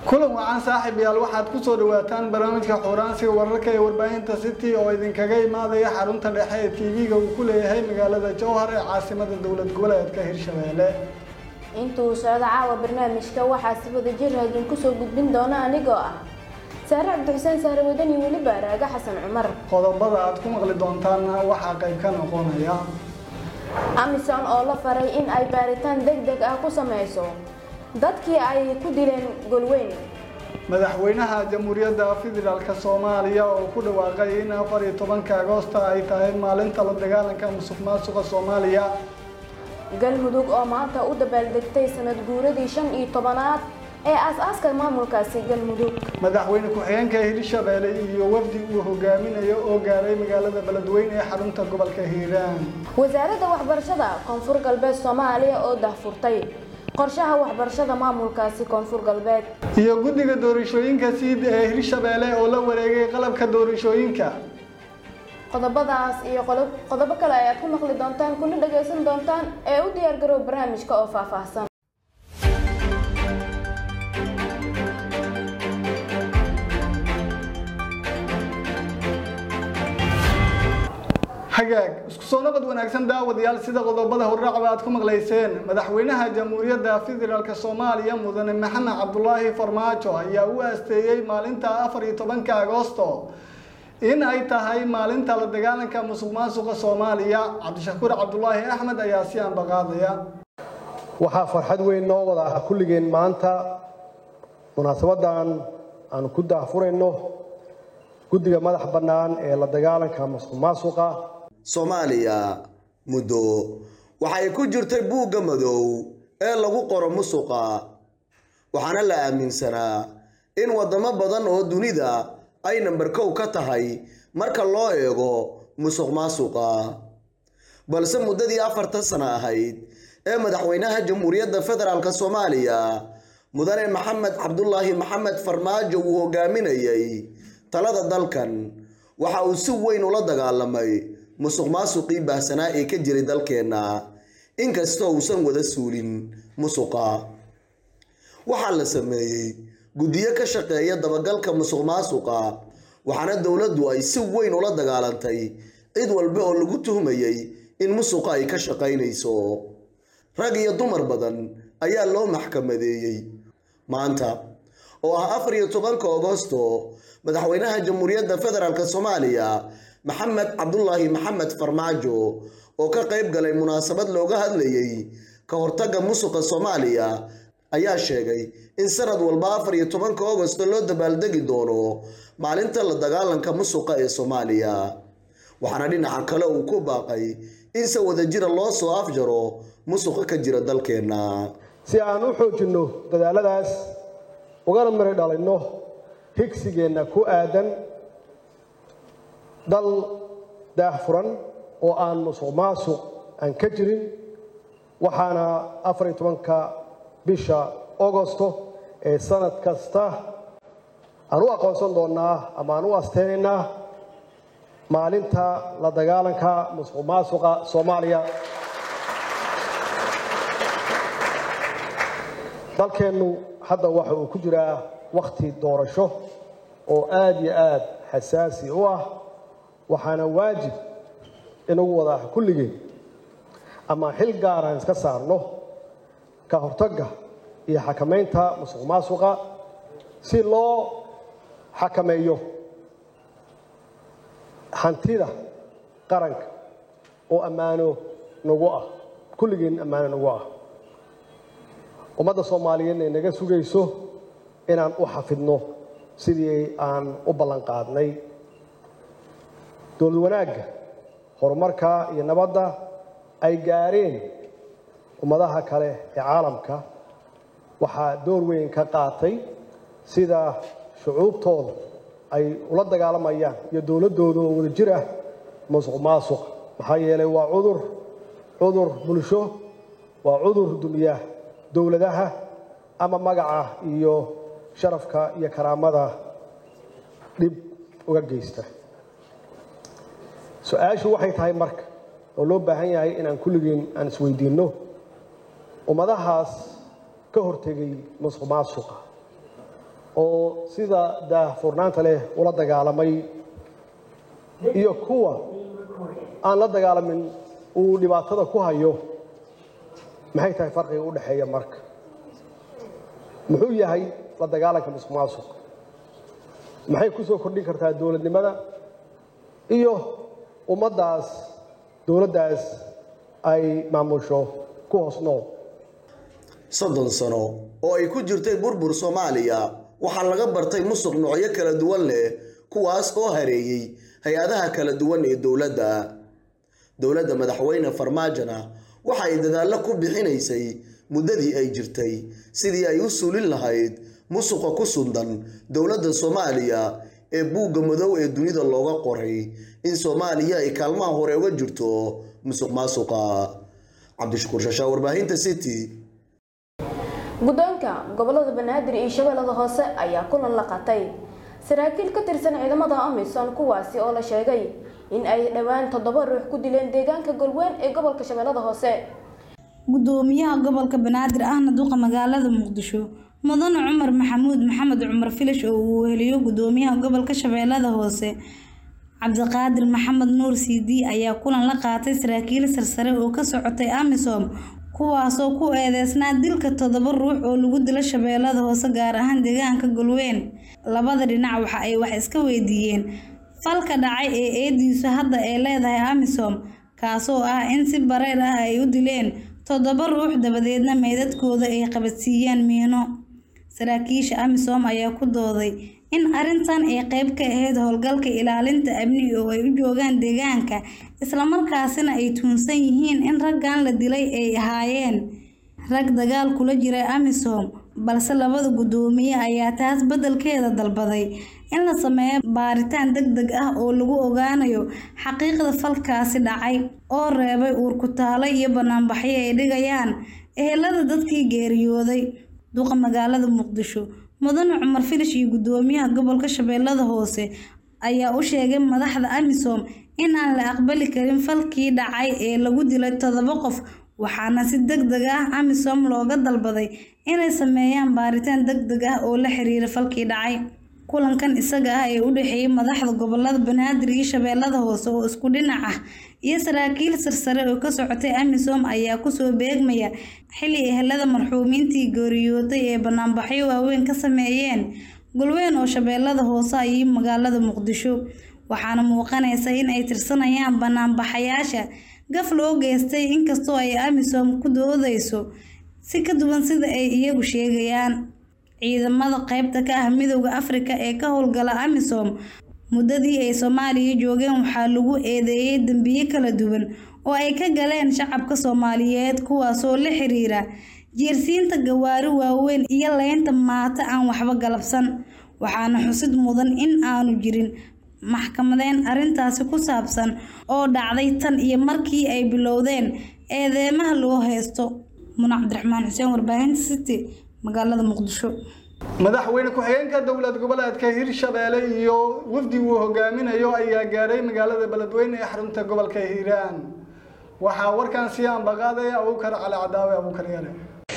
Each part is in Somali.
kulan wacan saaxiib yaal waxaad ku soo dhawaataan barnaamijka xuuraansiga wararka ee warbaahinta city oo idinkaga imaadaya xarunta dhexe ee tv-ga uu ku leeyahay magaalada jowhar ee caasimada dowlad goboleedka hirshabeelle intuu socdo caawa barnaamijka waxaa si wada jir idin kusoo gudbin doona anigoo ah saare cabdixuseen saare wadan iyo weliba raaga xasan cumar qodobada aad ku maqli doontaanna waxaa qayb ka noqonaya amison oo la faray in ay baaritaan deg deg ah ku sameyso dadkii ay ku dileen golweyn madaxweynaha jamhuuriyadda federaalk soomaaliya oo ku dhawaaqay in afar iyo tobanka agoosta ay tahay maalinta la dagaalanka musuq maasuqa soomaaliya galmudug oo maanta u dabaaldegtay sanad guuradii shan iyo tobanaad ee aas-aaska maamulkaasi galmudug madaxweyne ku-xigeenka hirshabeelle iyo wafdi uu hogaaminayo oo gaaray magaalada beledweyne ee xarunta gobolka hiiraan wasaaradda waxbarashada koonfur galbeed soomaaliya oo dahfurtay qorshaha waxbarashada maamulkaasi koonfur galbeed iyo guddiga doorashooyinka siid ee hirshabeelle oo la wareegay qalabka doorashooyinka qodobadaas iyo qodobo kale ayaad ku maqli doontaan kuna dhagaysan doontaan ee u diyaar garow barnaamijka oo faahfaahsan hagaag isku soo nabad wanaagsan daawadayaal sida qodobada horraacba aad ku maqlayseen madaxweynaha jamhuuriyadda federaalk soomaaliya mudane maxamed cabdulaahi farmaajo ayaa u aasteeyey maalinta afar iyo tobanka agoosto in ay tahay maalinta la dagaalanka musuq maasuqa soomaaliya cabdishakuur cabdulaahi axmed ayaa si aanbaqaadaya waxaa farxad weyn noo wada ah kulligeen maanta munaasabadan aanu ku daahfurayno guddiga madax bannaan ee la dagaalanka musuq maasuqa soomaaliya muddo waxay ku jirtay buugga madow ee lagu qoro musuqa waxaana la aaminsanaa in waddamo badan oo dunida ay namber kow ka tahay marka loo eego musuq maasuqa balse muddadii afartan sano ahayd ee madaxweynaha jamhuuriyadda federaalk soomaaliya mudane maxamed cabdulaahi maxamed farmaajo uu hogaaminayay talada dalkan waxa uu si weyn ula dagaalamay musuq maasuqii baahsanaa ee ka jiray dalkeenna inkastoo uusan wada suulin musuqa waxaa la sameeyey guddiyo ka shaqeeya dabagalka musuq maasuqa waxaana dowladdu ay si weyn ula dagaalantay cid walba oo lagu tuhmayay in musuqa ay ka shaqaynayso rag iyo dumar badan ayaa loo maxkamadeeyey maanta oo ah afar iyo tobanka agosto madaxweynaha jamhuuriyadda federaalk soomaaliya maxamed cabdulaahi maxamed farmaajo oo ka qayb galay munaasabad looga hadlayay ka hortagga musuqa soomaaliya ayaa sheegay in sanad walba afar iyo tobanka agosto loo dabaaldegi doono maalinta la dagaalanka musuqa ee soomaaliya waxaana dhinaca kale uu ku baaqay in se wadajira loo soo afjaro musuqa ka jira dalkeenna si aan u xoojinno dadaaladaas ugana mari dhalinno higsigeenna ku aadan dal daahfuran oo aan musuq maasuq aan ka jirin waxaana afar iyo tobanka bisha agosto ee sanad kasta aan u aqoonsan doonnaa ama aan u asteynaynaa maalinta la dagaalanka musuq maasuqa soomaaliya dalkeennu hadda waxa uu ku jiraa wakhti doorasho oo aada iyo aada xasaasi u ah waxaana waajib inagu wada kulligeen ama xil gaaraan iska saarno ka hortagga iyo xakamaynta musuq maasuqa si loo xakameeyo hantida qaranka oo ammaano nagu ah kulligeen ammaano nagu ah ummadda soomaaliyeedna naga sugayso inaan u xafidno sidii aan u ballan qaadnay dowlad wanaagga horumarka iyo nabadda ay gaareen ummadaha kale ee caalamka waxaa door weyn ka qaatay sida shucuubtooda ay ula dagaalamayaan iyo dowladdooda oo wada jir ah musuq maasuq maxaa yeelay waa cudur cudur bulsho waa cudur dumiya dowladaha ama magaca iyo sharafka iyo karaamada dhib uga geysta su-aashu waxay tahay marka oo loo baahan yahay inaan kulligeen aan isweydiinno ummadahaas ka hortegay musuq maasuqa oo sida daahfurnaanta leh ula dagaalamay iyo kuwa aan la dagaalamin uu dhibaatada ku hayo maxay tahay farqiga u dhexeeya marka muxuu yahay la dagaalanka musuq maasuq maxay ku soo kordhin kartaa dowladnimada iyo ummaddaas dowladdaas ay maamusho ku hoos nool soddon sano oo ay ku jirtay burbur soomaaliya waxaa laga bartay musuq noocyo kala duwan leh kuwaas oo hareeyey hay-adaha kala duwan ee dowladda dowladda madaxweyne farmaajona waxa ay dadaallo ku bixinaysay muddadii ay jirtay sidii ay u suulin lahayd musuqa ku sundan dowladda soomaaliya ee buugga madow ee dunida looga qoray in soomaaliya ay kaalmaha hore uga jirto musuq maasuqa cabdishakuur shashaa warbaahinta city guddoonka gobolada banaadir iyo shabeellada hoose ayaa kulan la qatay saraakiil ka tirsan ciidamada amisom kuwaasi oo la sheegay in ay dhowaan toddoba ruux ku dileen deegaanka golweyn ee gobolka shabeellada hoose gudoomiyaha gobolka banaadir ahna duqa magaalada muqdisho mudane cumar maxamuud maxamed cumar filish oo uu weheliyo gudoomiyaha gobolka shabeellada hoose cabdiqaadir maxamed nuur siidi ayaa kulan la qaatay saraakiil sarsare oo ka socotay amisom kuwaasoo ku eedeysnaa dilka toddoba ruux oo lagu dilo shabeellada hoose gaar ahaan deegaanka golweyn labada dhinac waxa ay wax iska weydiiyeen falka dhacay ee eediisu hadda ay leedahay amisom kaasoo ah in si bareer ah ay u dileen toddoba ruux dabadeedna meydadkooda ay qabadsiiyeen miino saraakiisha amisom ayaa ku dooday in arrintan ay qayb ka ahayd howlgalka ilaalinta amni oo ay u joogaan deegaanka islamarkaasina ay tuunsan yihiin in raggan la dilay ay ahaayeen rag dagaal kula jiray amisom balse labada guddoomiye ayaa taas beddelkeeda dalbaday in la sameeyo baaritaan deg deg ah oo lagu ogaanayo xaqiiqda falkaasi dhacay oo reebay uurkutaalo iyo banaanbaxyo ay dhigayaan ehelada dadkii geeriyooday duqa magaalada muqdisho mudane cumar filish iyo guddoomiyaha gobolka shabeellada hoose ayaa u sheegay madaxda amisom in aan la aqbali karin falkii dhacay ee lagu dilay toddoba qof waxaana si deg deg ah amisom looga dalbaday inay sameeyaan baaritaan deg deg ah oo la xiriira falkii dhacay kulankan isaga ah ee u dhexeeyay madaxda gobolada banaadir iyo shabeellada hoose oo isku dhinac ah iyo saraakiil sarsare oo ka socotay amisom ayaa kusoo beegmaya xilli ehelada marxuumiintii geeriyootay ee banaanbaxyo waaweyn ka sameeyeen golweyn oo shabeellada hoose iyo magaalada muqdisho waxaana muuqanaysa in ay tirsanayaan banaanbaxayaasha gaf loo geystay inkastoo ay amisom ku doodayso si ka duwan sida ay iyagu sheegayaan ciidamada qaybta ka ah midowda afrika ee ka howlgala amisom muddadii ay soomaaliya joogeen waxaa lagu eedeeyey dembiyo kala duwan oo ay ka galeen shacabka soomaaliyeed kuwaasoo la xiriira jiirsiinta gawaari waaweyn iyo leynta maato aan waxba galabsan waxaana xusid mudan in aanu jirin maxkamadeyn arrintaasi ku saabsan oo dhacday tan iyo markii ay bilowdeen eedeymaha loo haysto muna cabdiraxmaan xuseen warbaahinta city magaalada muqdisho madaxweyne ku-xigeenka dowlad goboleedka hirshabeelle iyo wafdi uu hogaaminayo ayaa gaaray magaalada beledweyne ee xarunta gobolka hiiraan waxaa warkan sii ambaqaaday abuukar cali cadaawe abuukar yare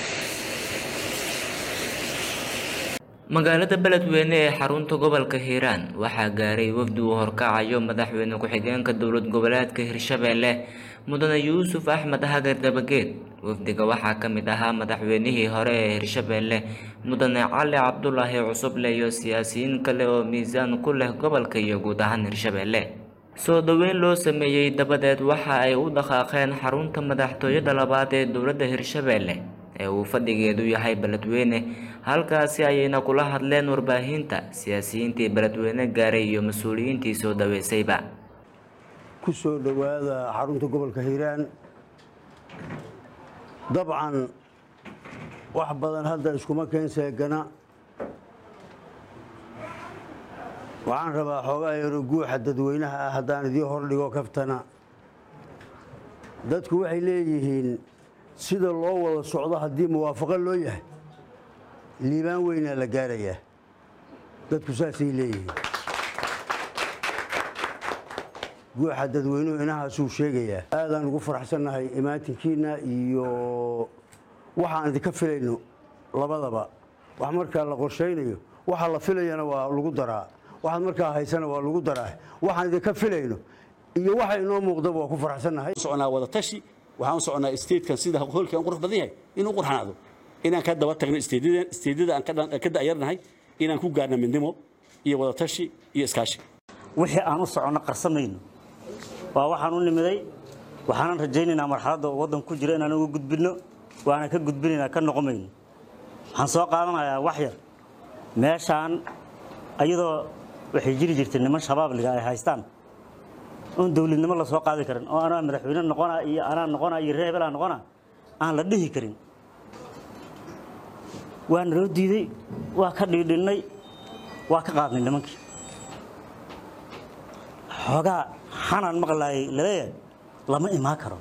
magaalada beledweyne ee xarunta gobolka hiiraan waxaa gaaray wafdi uu horkacayo madaxweyne ku-xigeenka dowlad goboleedka hirshabeelle mudane yuusuf axmed hagar dabageed wafdiga waxaa ka mid ahaa madaxweynihii hore ee hirshabeelle mudane cali cabdulaahi cusuble iyo siyaasiyiin kale oo miisaan ku leh gobolka iyo guud ahaan hirshabeelle soo dhoweyn loo sameeyey dabadeed waxa ay u dhaqaaqeen xarunta madaxtooyada labaad ee dowladda hirshabeelle ee uu fadhigeedu yahay beledweyne halkaasi ayayna kula hadleen warbaahinta siyaasiyiintii beledweyne gaaray iyo mas-uuliyiintii soo dhaweysayba ku soo dhowaada xarunta gobolka hiiraan dabcan wax badan hadda iskuma keen seegana waxaan rabaa xoogaa yaro guuxa dadweynaha ah haddaan idiin hordhigo kaftana dadku waxay leeyihiin sida loo wada socdo haddii muwaafaqo loo yahay liibaan weynaa la gaarayaa dadku saasay leeyihiin guuxa dadweynuhu inahaasuu sheegayaa aadaan ugu faraxsannahay imaatinkiina iyo waxaan idinka filayno labadaba wax markaa la qorshaynayo waxa la filayana waa lagu daraa waxaad markaa haysana waa lagu daraa waxaan idinka filayno iyo waxa inoo muuqdaba waa ku faraxsannahay soconaa wada tashi waxaan u soconaa statekan sida hoolkan qurux badan yahay inuu qurxanaado inaan ka daba tagno isteedyada aan ka da'yarnahay inaan ku gaarno midnimo iyo wada tashi iyo iskaashi wixii aan u soconno qarsamayno waa waxaan u nimiday waxaanan rajaynaynaa marxaladda uu waddan ku jira inaan uga gudbinno waana ka gudbinaynaa ka noqomayno waxaan soo qaadanayaa wax yar meeshaan ayadoo waxay jiri jirtay niman shabaab-liga ay haystaan oon dowladnimo la soo qaadi karin oo anaa madaxweyne noqona iyo anaa noqona iyo reer hebelaa noqona aan la dhihi karin waa naloo diiday waa ka dhiidhinnay waa ka qaadnay nimankii xoogaa xanaan maqlaayay laleeyahay lama imaan karo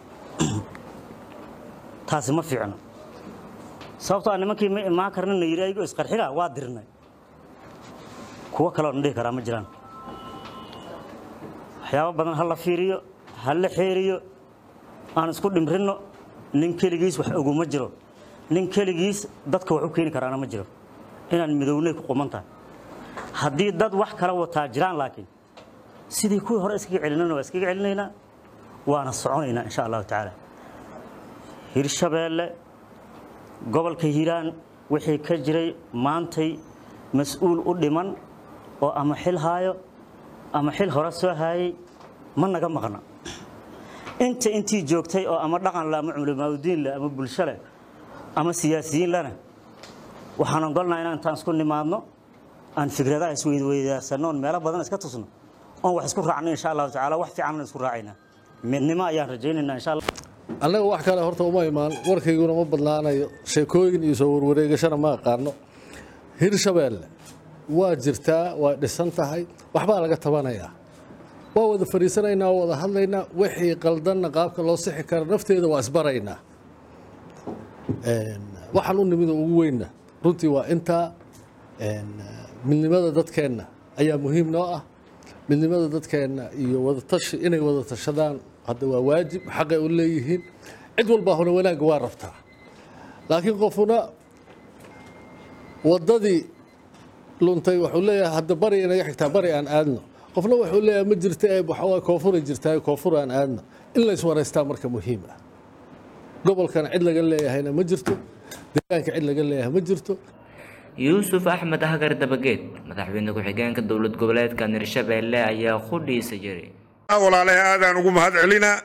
taasi ma fiicno sababtoo a nimankii ma imaan karnina yidhi ayagoo isqarxiga waa dirnay kuwo kaleoona dhihi karaa ma jiraan waxyaabo badan ha la fiiriyo ha la xeeriyo aan isku dhimrinno nin keligiis wax oguma jiro nin keligiis dadka wax u keeni karaana ma jiro inaan midownay ku quman tahay haddii dad wax kala wataa jiraan laakiin sidii kuwii hore iskaga celinana waa iskaga celinaynaa waana soconaynaa insha allahu tacaala hirshabeelle gobolka hiiraan wixii ka jiray maantay mas-uul u dhiman oo ama xil haayo ama xil hore soo haayay ma naga maqna inta intii joogtay oo ama dhaqan leh ama culimaadudiin leh ama bulsho leh ama siyaasiyiin lena waxaan ogolnaa inaan intaan isku nimaadno aan fikradaha isweydweydaarsanno oon meelo badan iska tusno oon wax isku raacno insha allahu tacaala wax fiicanna isku raacaynaa midnimo ayaan rajaynaynaa insha allah annaga wax kale horta uma imaan warkayguna ma badnaanayo sheekooyin iyo soo warwareegashana ma aqaano hirshabeelle waa jirtaa waa dhisan tahay waxbaa laga tabanayaa waa wada fariisanaynaa waa wada hadlaynaa wixii qaldanna qaabka loo sixi kara nafteeda waa isbaraynaa waxaan u nimida ugu weynna runtii waa intaa midnimada dadkeenna ayaa muhiim noo ah midnimada dadkeenna iyo wadatashi inay wada tashadaan hadda waa waajib xaqay u leeyihiin cid walbaa huna wanaagga waa rabtaa laakiin qofuna waddadii luntay wuxuu leeyahay hadda bari inaga xigtaa bari aan aadno qofna wuxuu leeyahay ma jirta ee waxawaa koonfuray jirtaa koonfur aan aadno in la iswaraystaa marka muhiim ah gobolkana cid laga leeyahayna ma jirto deegaanka cid laga leeyahay ma jirto yuusuf axmed hagar dabageed madaxweyne ku-xigeenka dowlad goboleedka hirshabeelle ayaa qudhiisa jiray walaalaha aadaan ugu mahad celinaa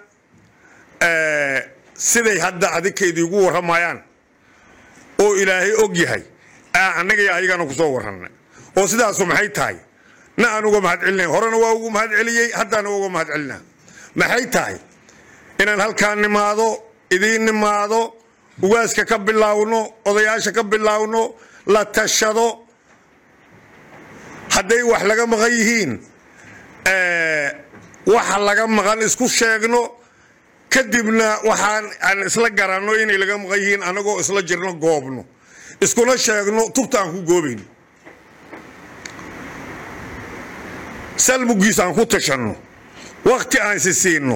siday hadda adinkaydii ugu warramayaan oo ilaahay og yahay annaga iyo ayagana ku soo warranay oo sidaasu maxay tahay na aan uga mahad celinay horena waa ugu mahad celiyey haddaana uga mahad celinaa maxay tahay inaan halkaan nimaado idiin nimaado ugaaska ka bilaawno odayaasha ka bilaawno la tashado hadday wax laga maqan yihiin waxa laga maqan isku sheegno kadibna waxaan aan isla garanno inay laga maqan yihiin anagoo isla jirno goobno iskuna sheegno tubta aan ku goobayno salmugiis aan ku tashanno wakti aan si siinno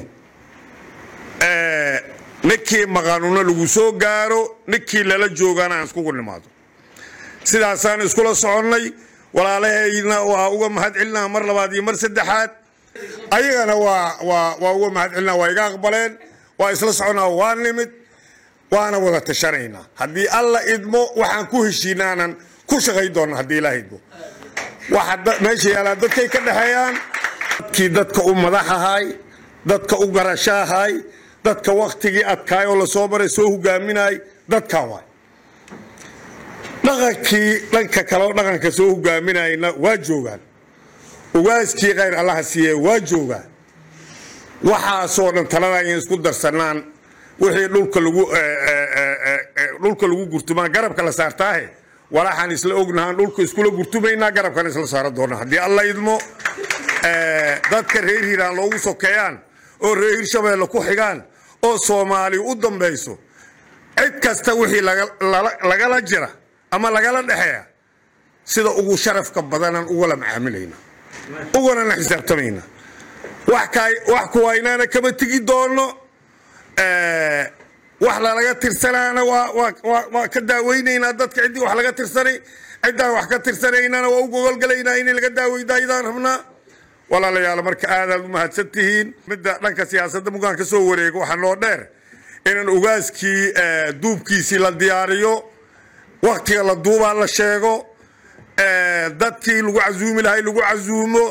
ninkii maqanuna lagu soo gaaro ninkii lala joogana aan iskugu nimaado sidaasaan iskula soconnay walaalahayna waa uga mahad celinaa mar labaad iyo mar saddexaad ayagana waa waa waa uga mahad celinaa waa iga aqbaleen waa isla soconaa waa nimid waana wada tashanaynaa haddii alla idmo waxaan ku heshiinaanan ku shaqayn doona haddii ilaaha idmo waxa meesha yaalaa dadkay ka dhexeeyaan dadkii dadka u madaxahay dadka u garashahay dadka waktigii adkaay oo lasoo maray soo hogaaminay dadkan waay dhaqankii dhanka kale oo dhaqanka soo hogaaminayna waa joogaan ugaaskii khayr allaha siiye waa joogaan waxaasoo dhan talada ayaan isku darsanaan wixii dhulka lagu dhulka lagu gurtumaa garabka la saartaahe walaxaan isla ognahaan dhulka iskula gurtumaynaa garabkan isla saaran doona haddii alla idmo dadka reer hiiraan loogu sokeeyaan oo reer hirshabeelle ku xigaan oo soomaali u dambayso cid kasta wixii lagala jira ama lagala dhexeeya sida ugu sharafka badanaan ugala macaamilayna uganana xisaabtamayna wax kuwaynaana kama tegi doono wax lalaga tirsanaana waa ka daaweynaynaa dadka ciddii wax laga tirsanay ciddaan wax ka tirsanaynana waa u gogolgalaynaa in laga daaweydaydaan rabnaa walaalayaal marka aadaad u mahadsan tihiin midda dhanka siyaasadda mugaan ka soo wareego waxaa noo dheer inaan ogaaskii duubkiisii la diyaariyo waktiga la duubaa la sheego dadkii lagu casuumi lahay lagu casuumo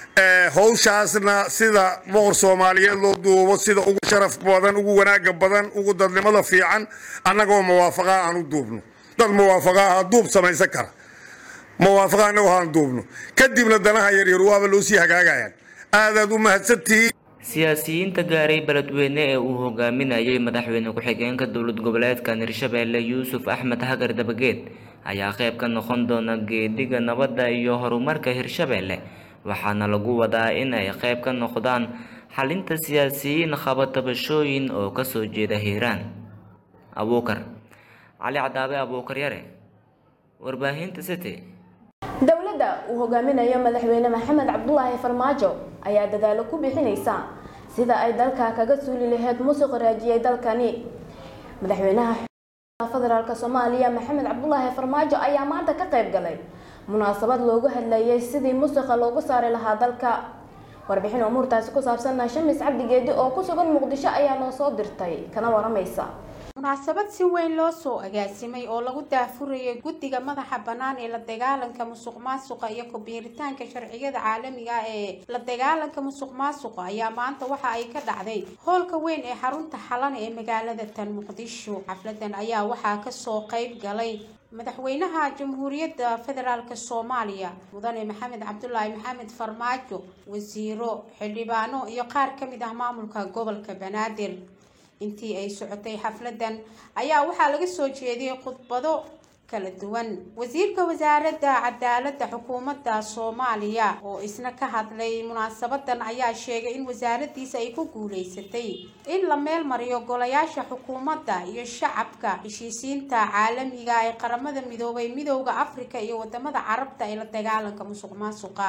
howshaasna sida boqor soomaaliyeed loo duubo sida ugu sharaf badan ugu wanaaga badan ugu dadnimada fiican annagoo muwaafaqaa aan u duubno dad muwaafaqaa aha duub samaysan kara muwaafaqa annagoo aan duubno kadibna danaha yaryar waaba loo sii hagaagayaan aadaad u mahadsantihiin siyaasiyiinta gaaray beledweyne ee uu hogaaminayay madaxweyne ku-xigeenka dowlad goboleedkan hirshabeelle yuusuf axmed hagar dabageed ayaa qayb ka noqon doona geediga nabadda iyo horumarka hirshabeelle waxaana lagu wadaa in ay qayb ka noqdaan xalinta siyaasiyiin qaba tabashooyin oo kasoo jeeda hiiraan abuukar cali cadaabe abuukar yare warbaahinta city dowladda uu hogaaminayo madaxweyne maxamed cabdulaahi farmaajo ayaa dadaalo ku bixinaysa sida ay dalka kaga suuli lahayd musuq raajiyay dalkani madaxweynaha federaalk soomaaliya maxamed cabdulaahi farmaajo ayaa maanta ka qayb galay munaasabad loogu hadlayay sidii musuqa loogu saari lahaa dalka warbixin umuurtaasi ku saabsanna shamis cabdi geedi oo ku sugan muqdisho ayaa noo soo dirtay kana waramaysa munaasabad si weyn loo soo agaasimay oo lagu daafurayay guddiga madaxa bannaan ee la dagaalanka musuq maasuqa iyo ku-biiritaanka sharciyada caalamiga ah ee la dagaalanka musuq maasuqa ayaa maanta waxa ay ka dhacday hoolka weyn ee xarunta xalana ee magaalada tan muqdisho xafladan ayaa waxaa kasoo qayb galay madaxweynaha jamhuuriyadda federaalk soomaaliya mudane maxamed cabdulaahi maxamed farmaajo wasiiro xildhibaano iyo qaar ka mid ah maamulka gobolka banaadir intii ay socotay xafladan ayaa waxaa laga soo jeediyey khudbado kala duwan wasiirka wasaaradda cadaaladda xukuumadda soomaaliya oo isna ka hadlay munaasabadan ayaa sheegay in wasaaradiisa ay ku guuleysatay in la meel mariyo golayaasha xukuumadda iyo shacabka heshiisiinta caalamiga ee qaramada midoobay midowda afrika iyo wadamada carabta ee la dagaalanka musuq maasuqa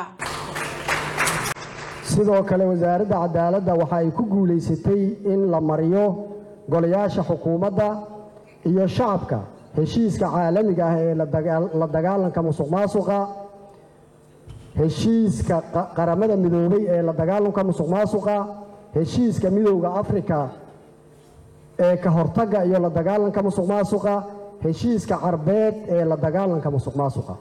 sidoo kale wasaaradda cadaaladda waxa ay ku guulaysatay in la mariyo golayaasha xukuumadda iyo shacabka heshiiska caalamiga ah ee la dagaalanka musuq maasuqa heshiiska qaramada midoobay ee la dagaalanka musuq maasuqa heshiiska midowda afrika ee ka hortagga iyo la dagaalanka musuq maasuqa heshiiska carbeed ee la dagaalanka musuq maasuqa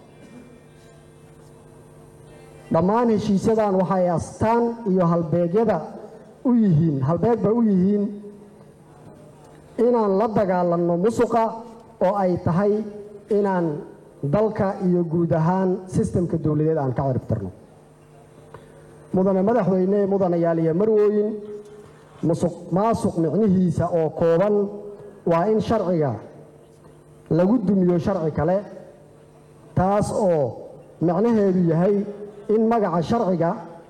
dhammaan heshiisyadan waxay astaan iyo halbeegyada u yihiin halbeegba u yihiin inaan la dagaalanno musuqa oo ay tahay inaan dalka iyo guud ahaan sistemka dowladeed aan ka ciribtirno mudane madaxweyne mudanayaal iyo marwooyin musuq maasuq micnihiisa oo kooban waa in sharciga lagu dumiyo sharci kale taas oo micnaheedu yahay in magaca sharciga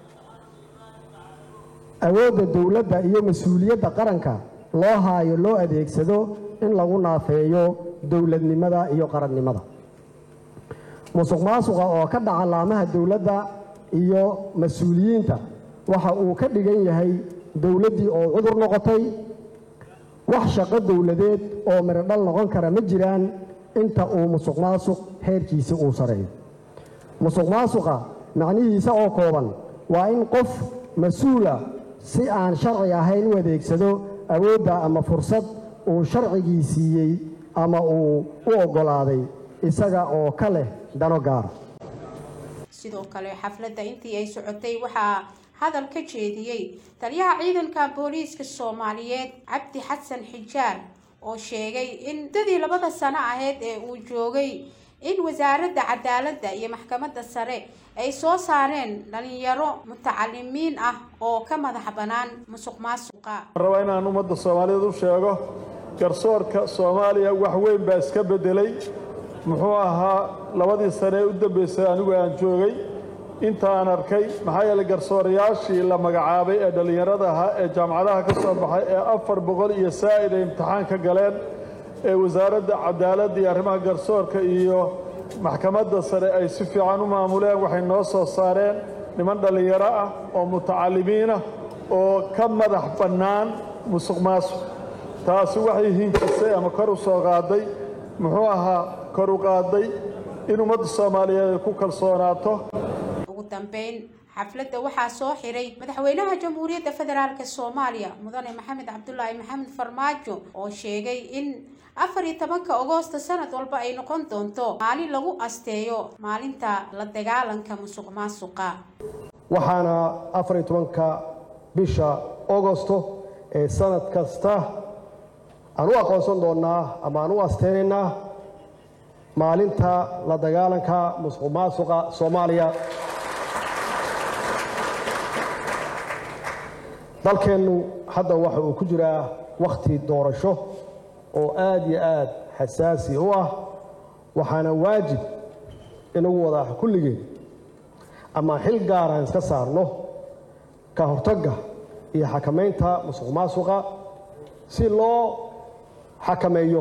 awoodda dowladda iyo mas-uuliyadda qaranka loo haayo loo adeegsado in lagu naafeeyo dowladnimada iyo qarannimada musuq maasuqa oo ka dhaca laamaha dowladda iyo mas-uuliyiinta waxa uu ka dhigan yahay dowladdii oo cudur noqotay wax shaqo dowladeed oo mirodhal noqon kara ma jiraan inta uu musuq maasuq heerkiisa uu sareeyo musuq maasuqa macnihiisa oo kooban waa in qof mas-uula si aan sharci ahayn u adeegsado awoodda ama fursad uu sharcigii siiyey ama uu u oggolaaday isaga oo ka leh dano gaara sidoo kale xafladda intii ay socotay waxaa hadal ka jeediyey taliyaha ciidanka booliiska soomaaliyeed cabdi xasan xijaar oo sheegay in muddadii labada sano ahayd ee uu joogay in wasaaradda cadaaladda iyo maxkamadda sare ay soo saareen dhalinyaro mutacalimiin ah oo ka madax bannaan musuq maasuqa raba inaan ummadda soomaaliyeed u sheego garsoorka soomaaliya wax weyn baa iska beddelay muxuu ahaa labadii sane ee u dambeysay anigu aan joogay intaan arkay maxaa yeelay garsoorayaashii la magacaabay ee dhallinyarada ahaa ee jaamacadaha ka soo baxay ee afar boqol iyo saa'id ay imtixaan ka galeen ee wasaaradda cadaaladda iyo arrimaha garsoorka iyo maxkamadda sare ay si fiican u maamuleen waxay noo soo saareen niman dhallinyaro ah oo mutacalimiin ah oo ka madax bannaan musuq maasuq taasi waxay hinjisay ama kor u soo qaaday muxuu ahaa kor u qaaday in ummadda soomaaliyeed ay ku kalsoonaato ugu dambeyn xafladda waxaa soo xiray madaxweynaha jamhuuriyadda federaalk soomaaliya mudane maxamed cabdulaahi maxamed farmaajo oo sheegay in afar iyo tobanka agoosta sanad walba ay noqon doonto maalin lagu asteeyo maalinta la dagaalanka musuq maasuqa waxaana afar iyo tobanka bisha augosto ee sanad kasta aan u aqoonsan doonnaa ama aan u asteynaynaa maalinta la dagaalanka musuq maasuqa soomaaliya dalkeennu hadda waxa uu ku jiraa wakhti doorasho oo aad iyo aad xasaasi u ah waxaana waajib inagu wada kulligeed ama xil gaaraan iska saarno ka hortagga iyo xakamaynta musuq maasuqa si loo xakameeyo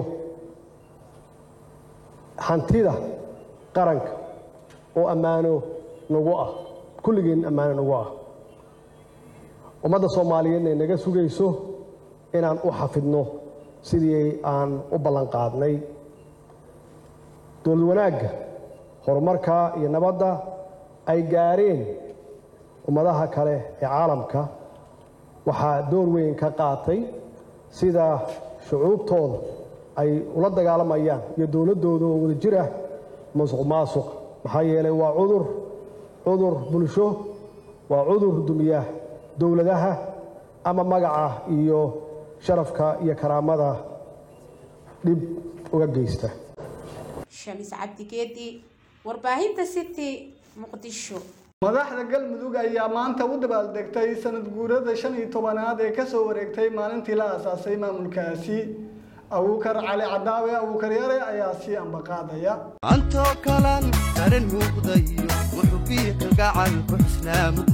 hantida qaranka oo ammaano nagu ah kulligeen ammaano nagu ah ummadda soomaaliyeedna ay naga sugayso inaan u xafidno sidii aan u ballan qaadnay dowlad wanaagga horumarka iyo nabadda ay gaareen ummadaha kale ee caalamka waxaa door weyn ka qaatay sida shucuubtooda ay ula dagaalamayaan iyo dowladdooda oo wada jir ah musuq maasuq maxaa yeelay waa cudur cudur bulsho waa cudur dumiya dowladaha ama magaca iyo sharafka iyo karaamada dhib uga geysta shamis cabdigeedi warbaahinta city muqdisho madaxda galmudug ayaa maanta u dabaaldegtay sanad guurada shan iyo tobanaad ee kasoo wareegtay maalintii la aasaasay maamulkaasi abuukar cali cadaawe abuukar yare ayaa sii ambaqaadaya antoo kalan karan muuqdayo wuxuu biiqa gacan ku xuslaamug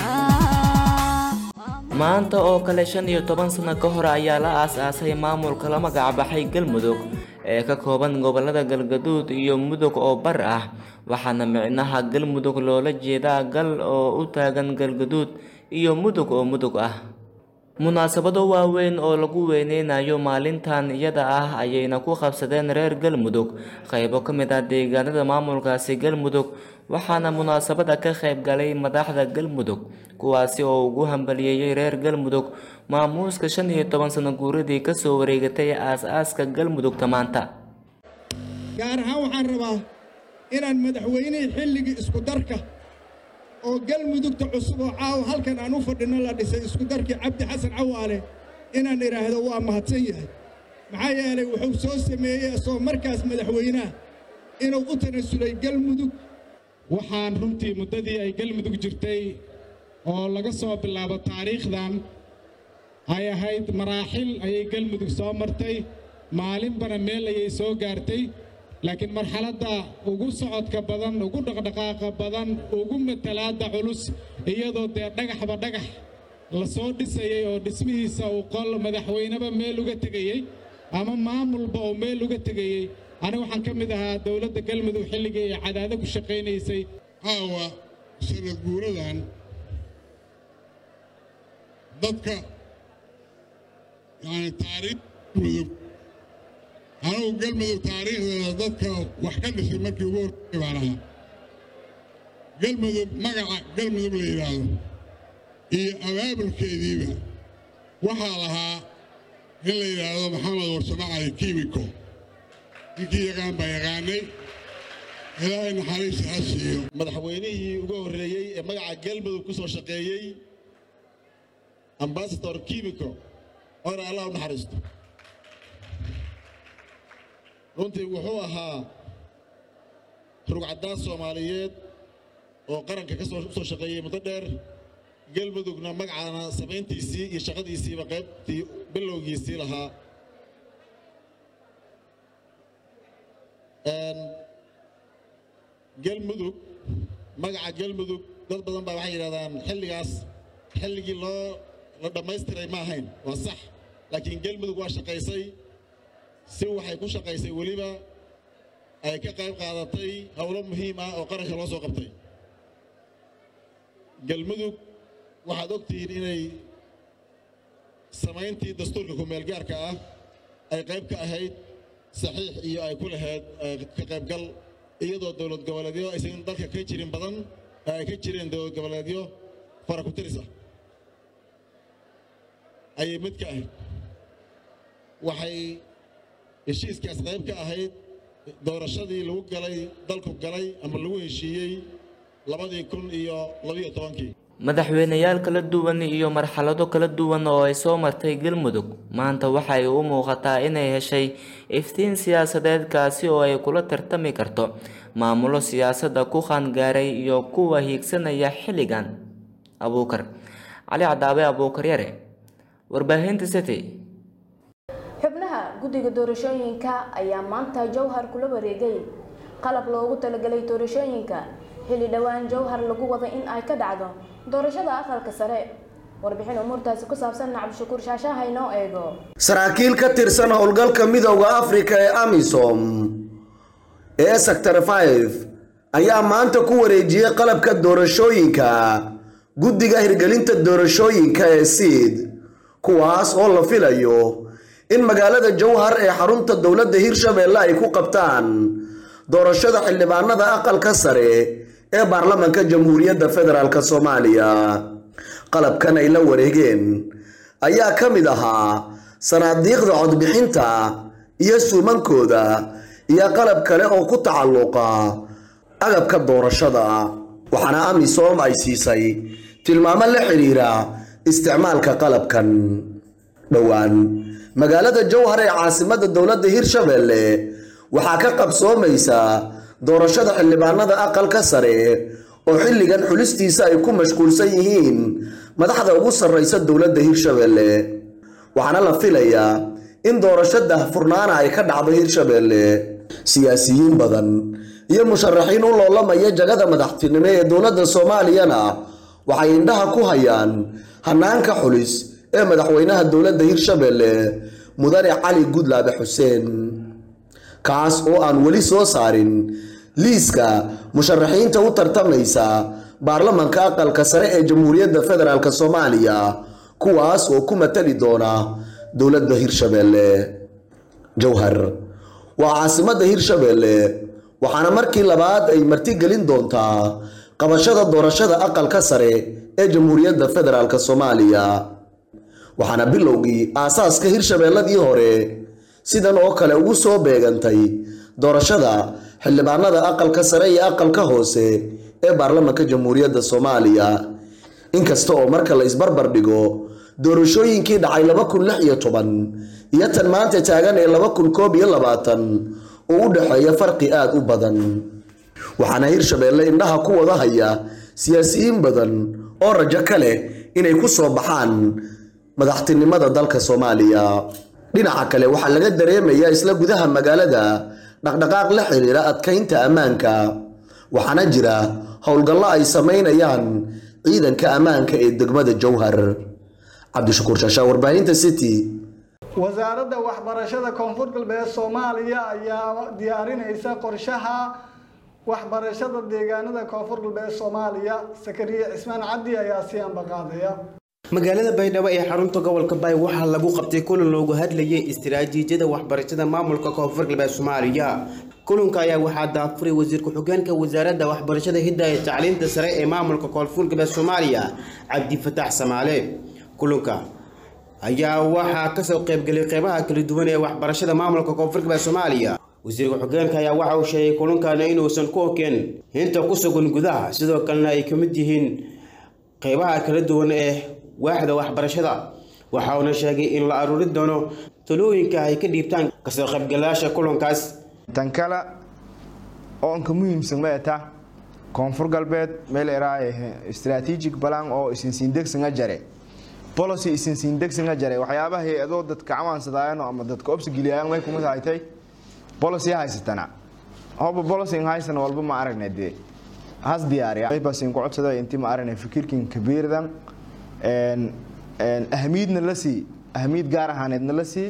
maanta oo kale shan iyo toban sano ka hor ayaa la aas-aasay maamulka la magacbaxay galmudug ee ka kooban gobolada galgaduud iyo mudug oo bar ah waxaana micnaha galmudug loola jeedaa gal oo u taagan galgaduud iyo mudug oo mudug ah munaasabado waaweyn oo lagu weyneynayo maalintan iyada ah ayayna ku qabsadeen reer galmudug qaybo ka mid ah deegaanada maamulkaasi galmudug waxaana munaasabada ka qayb galay madaxda galmudug kuwaasi oo ugu hambaliyeeyey reer galmudug maamuuska shan iyo toban sano guuradii kasoo wareegatay aas-aaska galmudugta maanta gaar ahaan waxaan rabaa inaan madaxweynihii xilligii isku darka oo galmudugta cusub oo caawa halkan aan u fadhino la dhisay isku darkii cabdi xasan cawaale inaan idhaahdo waa mahadsan yahay maxaa yeelay wuxuu soo sameeyey asoo markaas madaxweynaha inuu u tanasulay galmudug waxaan runtii muddadii ay galmudug jirtay oo laga soo bilaabo taariikhdan ay ahayd maraaxil ayay galmudug soo martay maalinbana meel ayay soo gaartay laakiin marxaladda ugu socodka badan ugu dhaqdhaqaaqa badan ugu matalaadda culus iyadoo dee dhagaxba dhagax la soo dhisayay oo dhismihiisa uu qol madaxweyneba meel uga tegayey ama maamulba oo meel uga tegayey aniga waxaan ka mid ahaa dowladda galmudug xilligii ay cadaado ku shaqaynaysay caawa sanad guuradan dadka yani taariikh mudug anugu galmudug taariikhdeeda dadka wax ka dhisay markii ugu horreeyay baan ahaa galmudug magaca galmudug la yidhaahdo iyo abaabulkeediiba waxaa lahaa in la yidhaahdo maxamed warsamo cali kiimiko ninkii yaqaan baa yaqaanay ilaahay naxariista ha siiyo madaxweynihii ugu horreeyey ee magaca galmudug ku soo shaqeeyey ambasador kimiko oona allah u naxariisto runtii wuxuu ahaa rugcadaan soomaaliyeed oo qaranka ka soo soo shaqeeyey muddo dheer galmudugna magacaana samayntiisii iyo shaqadiisiiba qaybtii bilowgiisii lahaa galmudug magaca galmudug dad badan baa waxay yidhahdaan xilligaas xilligii loo la dhammaystiray ma ahayn waa sax laakiin galmudug waa shaqaysay si waxay ku shaqaysay weliba ay ka qayb qaadatay howlo muhiim ah oo qaranka loo soo qabtay galmudug waxaad og tihiin inay samayntii dastuurka ku-meelgaarka ah ay qayb ka ahayd saxiix iyo ay ku lahayd ka qaybgal iyadoo dowlad goboleedyo aysan dalka ka jirin badan ay ka jireen dowlad goboleedyo fara ku tiris ah ayay mid ka ahayd waxay heshiiskaas qayb ka ahayd doorashadii lagu galay dalku galay ama lagu heshiiyey labadii kun iyo labiyo tobankii madaxweyneyaal kala duwan iyo marxalado kala duwan oo ay soo martay galmudug maanta waxay u muuqataa inay heshay iftiin siyaasadeed kaasi oo ay kula tartami karto maamulo siyaasadda ku qaangaaray iyo kuwa hiigsanaya xilligan abuukar cali cadaabe abuukar yare warbaahinta city xubnaha guddiga doorashooyinka ayaa maanta jowhar kula wareegay qalab loogu talagalay doorashooyinka xilli dhowaan jowhar lagu wada in ay ka dhacdo doorashada aqalka sare warbixin umuurtaasi ku saabsan cabdishakuur shaashaha inoo eego saraakiil ka tirsan howlgalka midowda afrika ee amisom ee sector 5 ayaa maanta ku wareejiyey qalabka doorashooyinka guddiga hirgelinta doorashooyinka ee siid kuwaas oo la filayo in magaalada jowhar ee xarunta dowladda hirshabeelle ay ku qabtaan doorashada xildhibaanada aqalka sare ee baarlamanka jamhuuriyadda federaalk soomaaliya qalabkan ay la wareegeen ayaa ka mid ahaa sanaadiiqda codbixinta iyo suumankooda iyo qalab kale oo ku tacalluqa agabka doorashada waxaana amisom ay siisay tilmaamo la xidhiira isticmaalka qalabkan dhowaan magaalada jowhar ee caasimadda dowladda hirshabeelle waxaa ka qabsoomaysa doorashada xildhibaanada aqalka sare oo xilligan xulistiisa ay ku mashquulsan yihiin madaxda ugu sarraysa dowladda hirshabeelle waxaana la filayaa in doorasho dahfurnaana ay ka dhacdo hirshabeelle siyaasiyiin badan iyo musharaxiin u loolamaya jagada madaxtinimo ee dowladda soomaaliyana waxay indhaha ku hayaan hanaanka xulis ee madaxweynaha dowladda hirshabeelle mudane cali gudlaabe xuseen kaas oo aan weli soo saarin liiska musharaxiinta u tartamaysa baarlamanka aqalka sare ee jamhuuriyadda federaalk soomaaliya kuwaas oo ku matali doona dowladda hirshabeelle jowhar waa caasimadda hirshabeelle waxaana markii labaad ay martigelin doontaa qabashada doorashada aqalka sare ee jamhuuriyadda federaalk soomaaliya waxaana bilowgii aasaaska hirshabeelladii hore sidan oo kale ugu soo beegantay doorashada xildhibaanada aqalka sare iyo aqalka hoose ee baarlamanka jamhuuriyadda soomaaliya inkasta oo marka la isbarbar dhigo doorashooyinkii dhacay laba kun lix iyo toban iyo tan maanta taagan ee laba kun koob iyo labaatan oo u dhexeeya farqi aada u badan waxaana hirshabeelle indhaha ku wada haya siyaasiyiin badan oo rajo ka leh inay ku soo baxaan madaxtinimada dalka soomaaliya dhinaca kale waxaa laga dareemayaa isla gudaha magaalada dhaqdhaqaaq la xiriira adkaynta ammaanka waxaana jira howlgallo ay samaynayaan ciidanka ammaanka ee degmada jowhar cabdishakuur shaashaa warbaahinta city wasaaradda waxbarashada koonfur galbeed soomaaliya ayaa diyaarinaysa qorshaha waxbarashada deegaanada koonfur galbeed soomaaliya sakariye cismaan cabdi ayaa si ambaqaadaya magaalada baydhabo ee xarunta gobolka baay waxaa lagu qabtay kulan loogu hadlayay istiraatiijiyada waxbarashada maamulka koonfur galbeed soomaaliya kulanka ayaa waxaa daafuray wasiir ku-xigeenka wasaaradda waxbarashada hidda ee tacliinta sare ee maamulka koonfur galbeed soomaaliya cabdifataax samaale kulanka ayaa waxaa kasoo qaybgelay qeybaha kala duwan ee waxbarashada maamulka koonfur galbeed soomaaliya wasiir ku-xigeenka ayaa waxa uu sheegay kulankaana inuusan ku okeen hinta ku sugan gudaha sidoo kalena ay ka mid yihiin qeybaha kala duwan ee waaxda waxbarashada waxa uuna sheegay in la aruuri doono talooyinka ay ka dhiibtaan kasoo qaybgalayaasha kulankaas tan kale oonka muhiimsan ma eta koonfur galbeed meel eraaye strategic plan oo isinsiindegsinga jare policy isinsiindegsinga jare waxyaabaha hay-adoo dadka cawaansadaayano ama dadka obsigeliyayan may kuma tahaytay policy haysatana hoba policy haysan walba ma aragna dee has diyaariya basin ku codsada intii ma aragna fikirkin kabiirdan ahamiidna la sii ahamiid gaar ahaaneedna la sii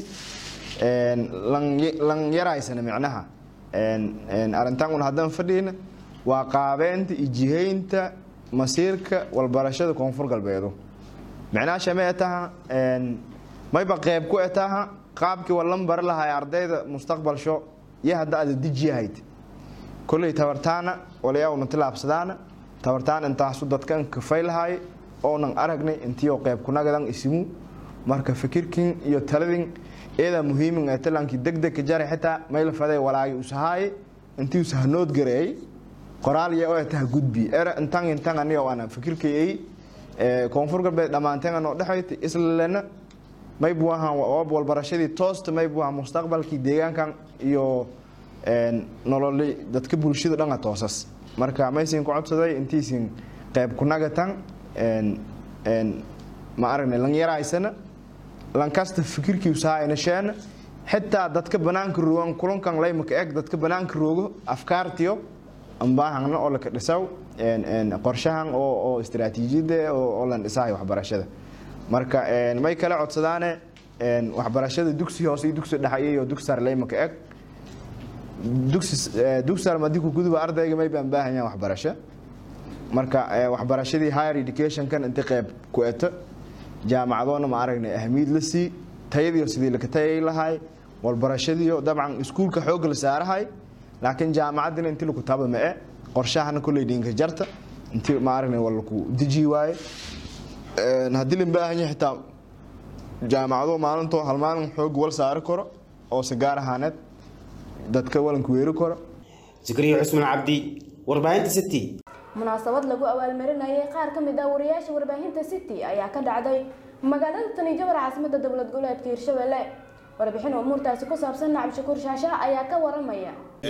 lan yaraysana micnaha arrintan un haddaan fadhiyna waa qaabeynta iyo jihaynta masiirka walbarashada koonfur galbeedu micnaha shamee taha mayba qeyb ku etaaha qaabkii walan bari lahay ardayda mustaqbalsho iyo hadda aada dejiyahayd kolley tabartaana walayaawna tilaabsadaana tabartaan intaasu dadkan kafay lahay oonan aragnay intiyo qeyb kunagadan isimu marka fikirkin iyo taladin eedaa muhiimin ee talankii degdegka jare xitaa mayla faday walaagi usahaaye intii usahanood gareey qoraal iyo oo taha gudbi era intan intan aniga waana fikirkay koonfur galbeed dhammaanteen anoo dhexayta islalena maybu ahaan oob walbarashadii toosta maybu ahaan mustaqbalkii deegaankan iyo nololi dadka bulshada dhanga toosas marka maysin ku codsaday intiisin qeyb kunagatan ma aragnay lan yaraysana lankasta fikirkii usahaayna sheena xitaa dadka banaanka roogan kulankan laymaka eg dadka banaanka roogo afkaartiyo ambaahangna oo laka dhisaw qorshahan oo istaraatiijiyada oo lan dhisahay waxbarashada marka may kala codsadaane waxbarashada dugsi hoose iyo dugsi dhexe iyo dugsi sare laymaka eg dugsi dugsi sare madii ku guduba ardayga may baan baahan yahay waxbarasho marka waxbarashadii higher educationkan inta qeyb ku eto jaamacadoona ma aragnay ahmiyad la sii tayadiyo sidii laka tayay lahay walbarashadiyo dabcan iskuulka xoogga la saarahay laakiin jaamacaddina intii laku taaba ma e qorshahana kolley dhinka jarta intii ma aragnay waa laku deji waaye haddii la baahan yahay xitaa jaamacado maalintoo hal maalin xoog wal saari karo oo si gaar ahaaneed dadka walanku weeri karo zikriya cusman cabdi warbaahinta city munaasabad lagu abaalmarinayay qaar ka mid ah wariyaasha warbaahinta city ayaa ka dhacday magaalada tani jawar caasimada dowlad goboleedka hirshabelle warbixin umuurtaasi ku saabsan nacab shakuur shaasha ayaa ka waramaya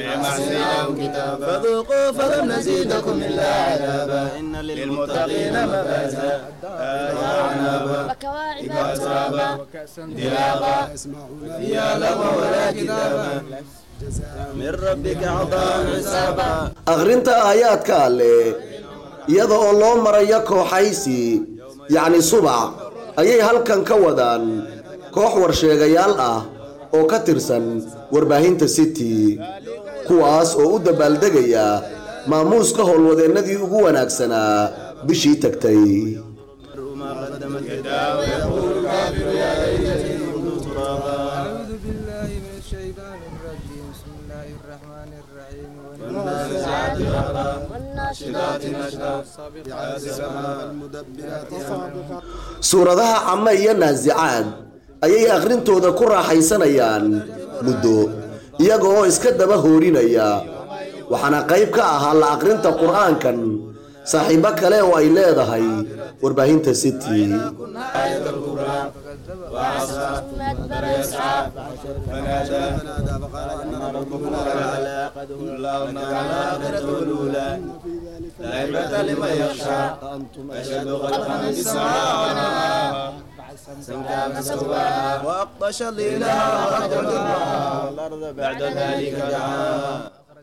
فذوقوا فلن نزيدكم إلا عذابا إن للمتقين مفازا وعنابا وكواعب أترابا دلابا فيها لغوا ولا كتابا من ربك عطاء حسابا akhrinta aayaadka alle iyada oo loo maraya kooxaysi yacni subac ayay halkan ka wadaan koox warsheegayaal ah oo ka tirsan warbaahinta city kuwaas oo u dabaaldegaya maamuuska howlwadeennadii ugu wanaagsanaa bishii tagtay ما قدمت يداه ويقول الكافر يا ليتني كنت ترابا أعوذ بالله من الشيطان الرجيم بسم الله الرحمن الرحيم والنازعات غرقا والناشطات نشطا والسابقات سبقا والمدبرات أمرا suuradaha came iyo naasicaad ayay akhrintooda ku raaxaysanayaan muddo iyaga oo iska daba hoorinaya waxaana qayb ka ahaa la akhrinta qur'aankan saaxiibo kale oo ay leedahay warbaahinta city آية الكبرى وعصى ثم أدبر يسعى فنادى فقال إن ربكم الأعلى قد الله على آخرته الأولى لا عبرة لمن يخشى أشد خلقا من السماء ونهاها سمكا فسواها وأقطش الليلها وأخرج والأرض بعد ذلك دعاها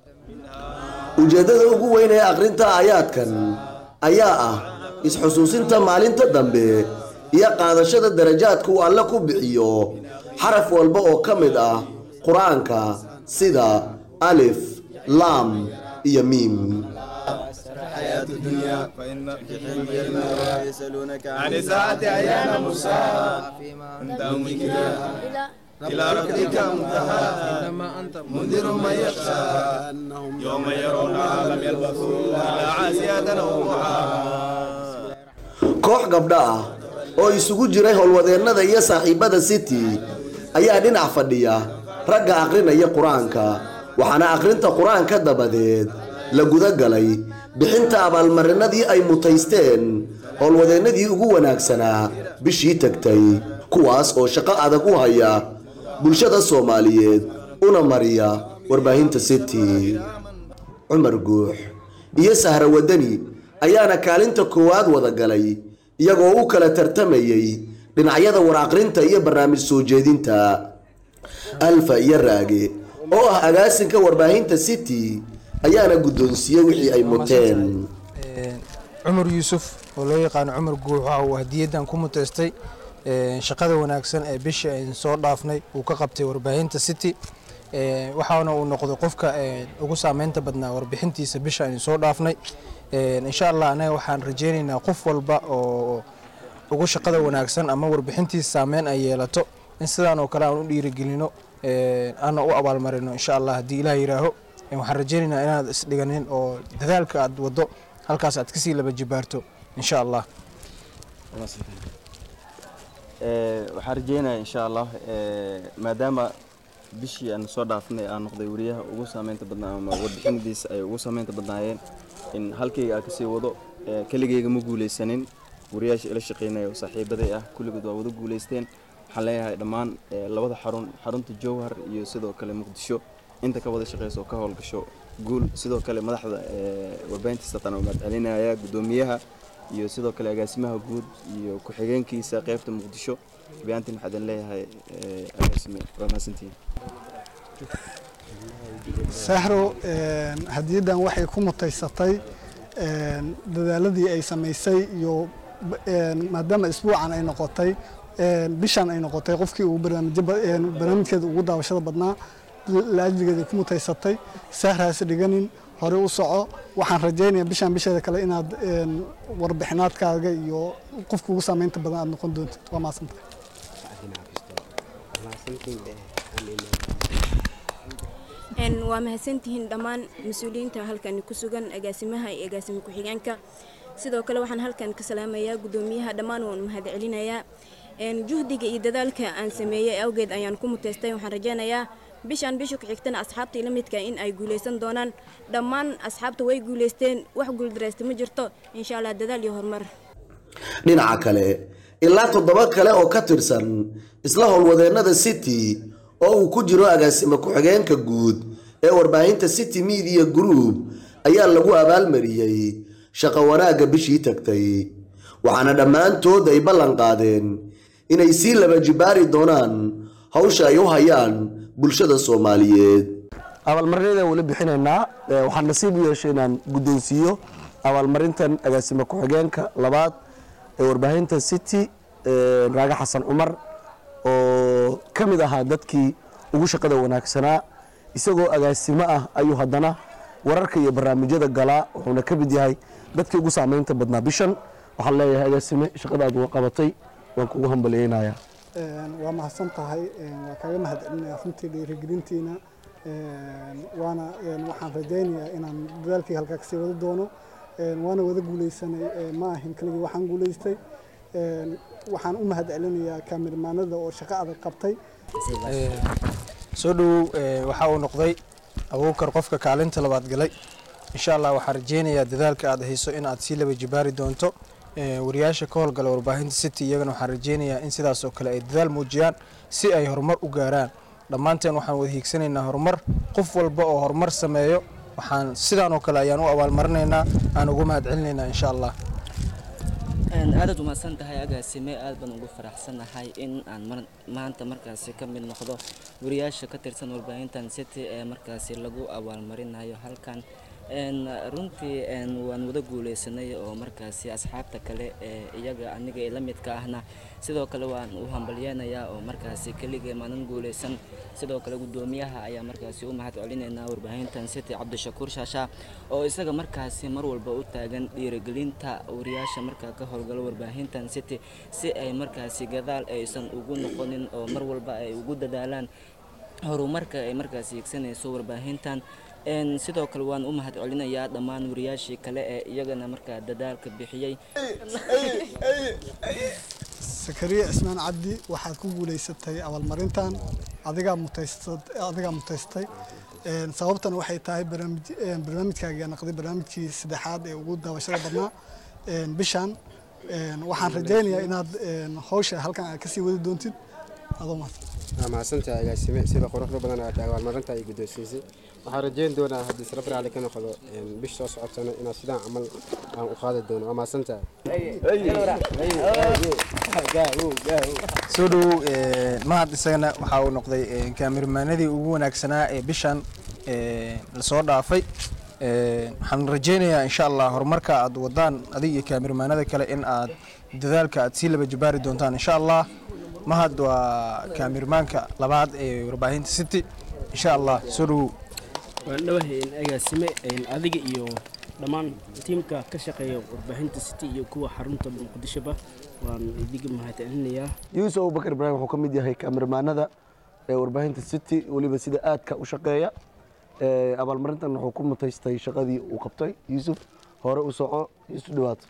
ujeeddada ugu weyn ee akhrinta aayaadkan ayaa ah isxusuusinta maalinta dambe iyo qaadashada darajaadka uu alle ku bixiyo xaraf walba oo ka mid ah qur-aanka sida alif laam iyo miim الحياة الدنيا فإن في حلم المرء يسألونك عن الساعة أيان مرساها أنت ذكرى إلى ربك منتهى إنما أنت منذر من يخشى يوم يرونها لم يلبثوا إلا عاسية أو ضحاها koox gabdho ah oo isugu jiray howlwadeennada iyo saaxiibada city ayaa dhinac fadhiya ragga akhrinaya qur-aanka waxaana akhrinta qur-aanka dabadeed la guda galay bixinta abaalmarinadii ay mutaysteen howlwadeennadii ugu wanaagsanaa bishii tagtay kuwaas oo shaqo adag u haya bulshada soomaaliyeed una mariya warbaahinta city cumar guux iyo sahra wadani ayaana kaalinta koowaad wada galay iyagoo u kala tartamayay dhinacyada war aqrinta iyo barnaamij soo jeedinta alfa iyo raage oo ah agaasinka warbaahinta city ayaana guddoonsiiyey wixii ay muteen cumar yuusuf oo loo yaqaano cumar guux waxa uu hadiyadan ku muteystay shaqada wanaagsan ee bishii aynu soo dhaafnay uu ka qabtay warbaahinta city waxaana uu noqday qofka ugu saameynta badnaa warbixintiisa bisha aynu soo dhaafnay insha allah anaga waxaan rajeyneynaa qof walba oo ugu shaqada wanaagsan ama warbixintiisa saameyn ay yeelato in sidaan oo kale aan u dhiirigelino aana u abaalmarino insha allah haddii ilaah yiraaho waxaan rajaynaynaa inaad isdhiganin oo dadaalka aad wado halkaas aad kasii laba jibaarto insha allah waxaan rajeynaya insha allah maadaama bishii aan soo dhaafnay aan noqday wariyaha ugu saameynta badnaa ama warbixinadiisa ay ugu saameynta badnaayeen in halkayga aan kasii wado keligayga ma guuleysanin wariyaasha ila shaqeynaya oo saaxiibaday ah kulligood waa wada guuleysteen waxaan leeyahay dhammaan labada xarun xarunta jowhar iyo sidoo kale muqdisho inta ka wada shaqeyso oo ka howlgasho guul sidoo kale madaxda warbaahinta satan oo mahadcelinaya guddoomiyaha iyo sidoo kale agaasimaha guud iyo ku-xigeenkiisa qeybta muqdisho bayaantiin waxaa idin leeyahay agaasime waa mahadsantihiin sahro hadiyaddan waxay ku mutaysatay dadaaladii ay samaysay iyo maadaama isbuucan ay noqotay bishan ay noqotay qofkii ugu barnaamijkeeda ugu daawashada badnaa laajligeeda ku mutaysatay sahraas dhiganin hore u soco waxaan rajaynayaa bishan bisheeda kale inaad warbixinaadkaaga iyo qofka ugu saameynta badan aad noqon doontid waa mahadsantay waa mahadsantihiin dhammaan mas-uuliyiinta halkan ku sugan agaasimaha iyo agaasime ku-xigeenka sidoo kale waxaan halkan ka salaamayaa guddoomiyaha dhammaan waan mahad celinayaa juhdiga iyo dadaalka aan sameeyey awgeed ayaan ku muteystay waxaan rajaynayaa bishaan bisha ku xigtana asxaabtii la midka in ay guuleysan doonaan dhammaan asxaabta way guuleysteen wax guuldareysta ma jirto insha allah dadaal iyo horumar dhinaca kale ilaa toddoba kale oo ka tirsan isla howlwadeennada city oo uu ku jiro agaasime ku-xigeenka guud ee warbaahinta city media group ayaa lagu abaalmariyey shaqo wanaagga bishii tagtay waxaana dhammaantood ay ballan qaadeen inay sii laba jibaari doonaan hawsha ay u hayaan bulshada soomaaliyeed abaalmarinada weli bixinaynaa waxaan nasiib u yeeshay inaan guddoonsiiyo abaalmarintan agaasime ku-xigeenka labaad ee warbaahinta city raaga xasan cumar oo ka mid ahaa dadkii ugu shaqada wanaagsanaa isagoo agaasimo ah ayuu haddana wararka iyo barnaamijyada galaa wuxuuna ka mid yahay dadkii ugu saameynta badnaa bishan waxaan leeyahay agaasime shaqadaad waa qabatay waan kugu hambaliyeynayaa waa mahadsan tahay waa kaaga mahadcelinaya runtii dhiirigelintiina waana waxaan rajaynayaa inaan dadaalkii halkaa kasii wada doono waana wada guuleysanay ma ahin keligii waxaan guuleystay waxaan u mahad celinayaa kaamirmaanada oo shaqo adag qabtay soo dhowow waxa uu noqday abuukar qofka kaalinta labaad galay insha allah waxaan rajeynayaa dadaalka aad hayso in aad sii laba jibaari doonto wariyaasha ka howlgala warbaahinta city iyagana waxaan rajeynayaa in sidaas oo kale ay dadaal muujiyaan si ay horumar u gaaraan dhammaanteen waxaan wada hiigsanaynaa horumar qof walba oo horumar sameeyo waxaan sidaan oo kale ayaan u abaalmarinaynaa aan ugu mahad celinaynaa insha allah aadaad umahadsan tahay agaasime aad baan ugu faraxsanahay in aan maanta markaasi ka mid noqdo wariyaasha ka tirsan warbaahintan city ee markaasi lagu abaalmarinayo halkan runtii waan wada guuleysanay oo markaasi asxaabta kale ee iyaga aniga ee la midka ahna sidoo kale waan u hambalyeynayaa oo markaasi keligee maanan guuleysan sidoo kale guddoomiyaha ayaa markaasi u mahad celinaynaa warbaahintan city cabdishakuur shaasha oo isaga markaasi mar walba u taagan dhiirigelinta wariyaasha markaa ka howlgalo warbaahintan city si ay markaasi gadaal aysan ugu noqonin oo mar walba ay ugu dadaalaan horumarka ay markaasi higsanayso warbaahintan sidoo kale waan u mahad celinayaa dhammaan wariyaashii kale ee iyagana markaa dadaalka bixiyey sakariya cismaan cabdi waxaad ku guuleysatay abaalmarintan adigaa mutayadigaa mutaystay sababtan waxay tahay barnaamijkaaga naqday barnaamijkii saddexaad ee ugu daawashada badnaa bishan waxaan rajaynayaa inaad hawsha halkan aad kasii wadi doontid adoo mahadsan waa mahadsantahay agaasime sida quruxda badan aad abaalmarinta ay guddoonsiisay waxaan rajeyn doonaa haddii sala barcali ka noqdo bish soo socotana inaan sidaan camal aan u qaadi doono waa mahadsantahay soo dhowow mahad isagana waxa uu noqday kaamirmaanadii ugu wanaagsanaa ee bishan lasoo dhaafay waxaan rajeynayaa insha allah horumarka aad wadaan adig iyo kaamirmaanada kale in aad dadaalka aad sii laba jibaari doontaan insha allah mahad waa kaamirmaanka labaad ee warbaahinta city insha allah soo dhowow waan dhawahay agaasime adiga iyo dhammaan tiimka ka shaqeeya warbaahinta city iyo kuwa xarunta muqdishoba waan idiga mahadcelinayaa yuusuf abubakar ibraahim wuxuu ka mid yahay kameramaanada ee warbaahinta city weliba sida aadka u shaqeeya Ee, abaalmarintan wuxuu ku mutaystay shaqadii uu qabtay yuusuf hore u soco isu dhawaato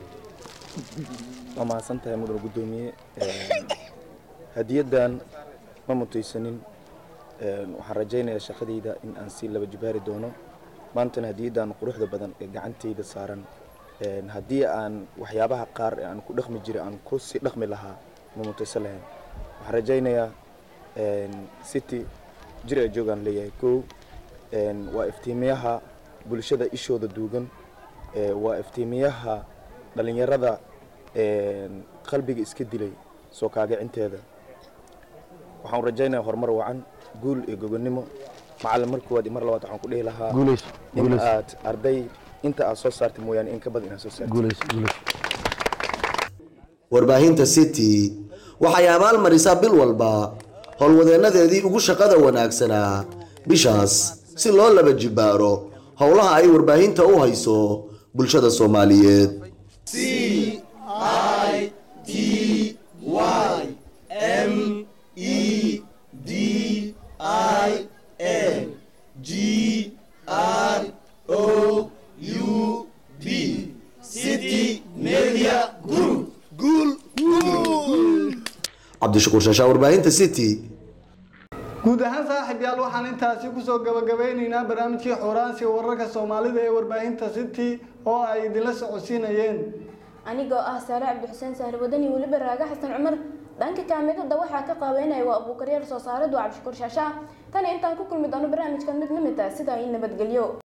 waa mahadsantahay mudane guddoomiye hadiyadan ma mutaysanin Een, waxaan rajaynayaa shaqadayda in aan si laba jibaari doono maantana hadiyadan quruxda badan ee gacantayda saaran een, haddii aan waxyaabaha qaar ee aan ku dhaqmi jiray aan ku sii dhaqmi lahaa ma mutaysan lahayn waxaan rajaynayaa een, city jir ee joogaan leeyahay kow een, waa iftiimiyaha bulshada ishooda duugan ee, waa iftiimiyaha dhalinyarada een, qalbiga iska dilay soo kaagacinteeda waxaan rajaynayaa horumar wacan guul iyo gobonimo macallin mar koowaad iyo mar labaad waxaan ku dhihi lahaa Guulayso, in guulayso. aad arday inta aad soo saartay mooyaane in ka badan inaad soo saartay guulayso guulayso warbaahinta city waxay abaalmarisaa bil walba howlwadeennadeedii ugu shaqada wanaagsanaa bishaas si loo laba jibaaro howlaha ay warbaahinta u hayso bulshada soomaaliyeed C I T Y M E D I N G R O U B City Media Group. guul cabdishakuur shaashaa warbaahinta city guud ahaan saaxiib yaal waxaan intaasi kusoo gabagabeyneynaa barnaamijkii xoraansi wararka soomaalida ee warbaahinta city oo ay idinla socodsiinayeen anigoo ah saare cabdixuseen sahri wadani weliba raaga xasan cumar dhanka kaamidada waxaa ka qaabeynaya waa abuukaryaal soo saaradu cabdishakuur shaasha tan intaan ku kulmi doono barnaamijkan mid lamid ah sida ay nabadgelyo